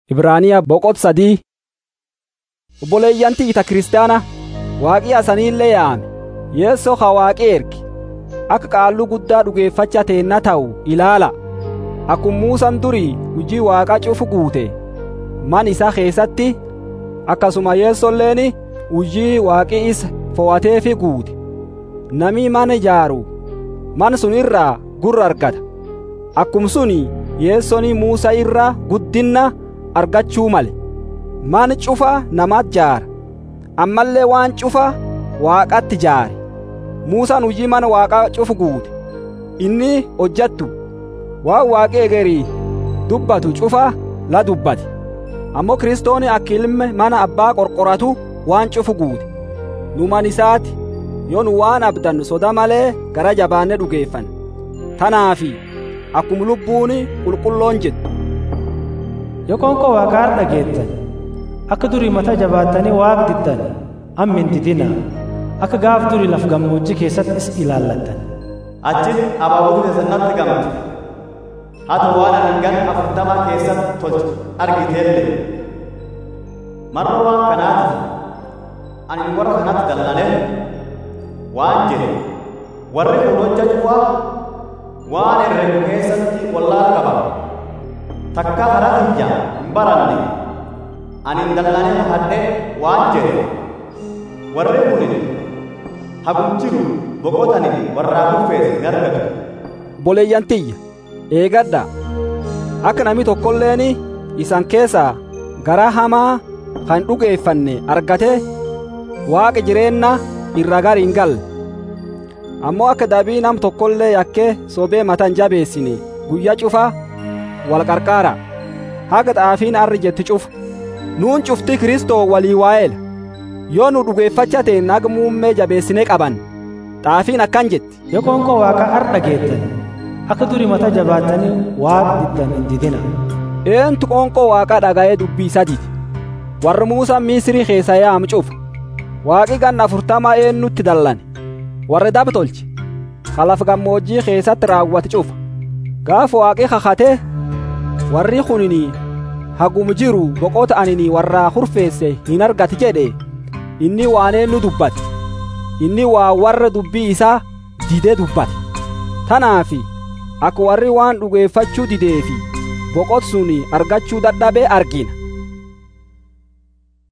Ibraaniyaa boqot sadii obboleeyyantii ita kiristaana waaqii asaniillee yaame yeessoo ha waaqii erge akka qaalluu guddaa dhugeeffacha teenna ta'u ilaala akkuma Muusaan durii hujii waaqa cufu guute man isaa keessatti akkasuma yeessolleen hujii waaqii isa fo'ateefi guute namni mana ijaaru man sun irraa gurra argata akkuma suni yeessoni Muusaa irra guddinna argachuu male man cufa namaat jaara ammallee waan cufa waaqatti jaare Muusaan hujii mana waaqaa cufu guute inni hojjattu waan waaqi egerii dubbatu cufa la dubbate ammoo kiristooni akka ilma mana abbaa qorqoratu waan cufu guute nu man isaati yoo nu waan abdannu soda malee gara jabaanne dhugeeffan tanaafi akkuma lubbuun qulqulloon jedhu yoo qoonqoo waaqaa dhageettan akka durii mata jabaattanii waaq diddan amma hin didina akka gaaf durii laf gammoojjii keessatti is ilaallattan Achis abaaboo sannatti gamte. Hata waan hangan afurtama keessatti tolche argiteellee. Marra waan kanaati ani warra kanatti dallanee waan jedhe warri kun hojjechuwaa waan herregu keessatti wallaala qaba. Takka haraa tiyya hin baranne ani hin dallanee hadhee waan jedhe warri kun hagum jiru boqotanii warraa kurfeesse ni argatu. obboleeyyantiyya eegadha akka namni tokkolleen isan keessaa garaa hamaa kan dhugeeffanne argate waaqa jireenna irra gar hin galle ammoo akka dabii nam tokkollee yakkee sobee matan jabeessine guyyaa cufa wal qarqaara haga xaafiin arri jetti cufa nuun cufti kristoo walii waa'eela yoo nu dhugeeffacha ta'e naga muummee jabeessine qaban xaafiin akkan jetti yoo qoonqoo waaqaa ar dhageettan akka durii mata jabaattanii waaq diddan hin didina eentu qoonqoo waaqaa dhaga'ee dubbii sadiiti warri muusaan misrii keessa yaam cufa waaqi ganna afurtama eennutti dallane warri dab tolche kalaf gammoojjii keessatti raawwate cufa gaaf waaqi kakate warri kunini hagum jiru boqota anini warraa hurfeesse hin argati jedhe inni waan eennu dubbate inni waa warra dubbii isaa didee dubbate tanaafi akka warri waan dhugeeffachuu dideefi boqot suni argachuu dadhabee argina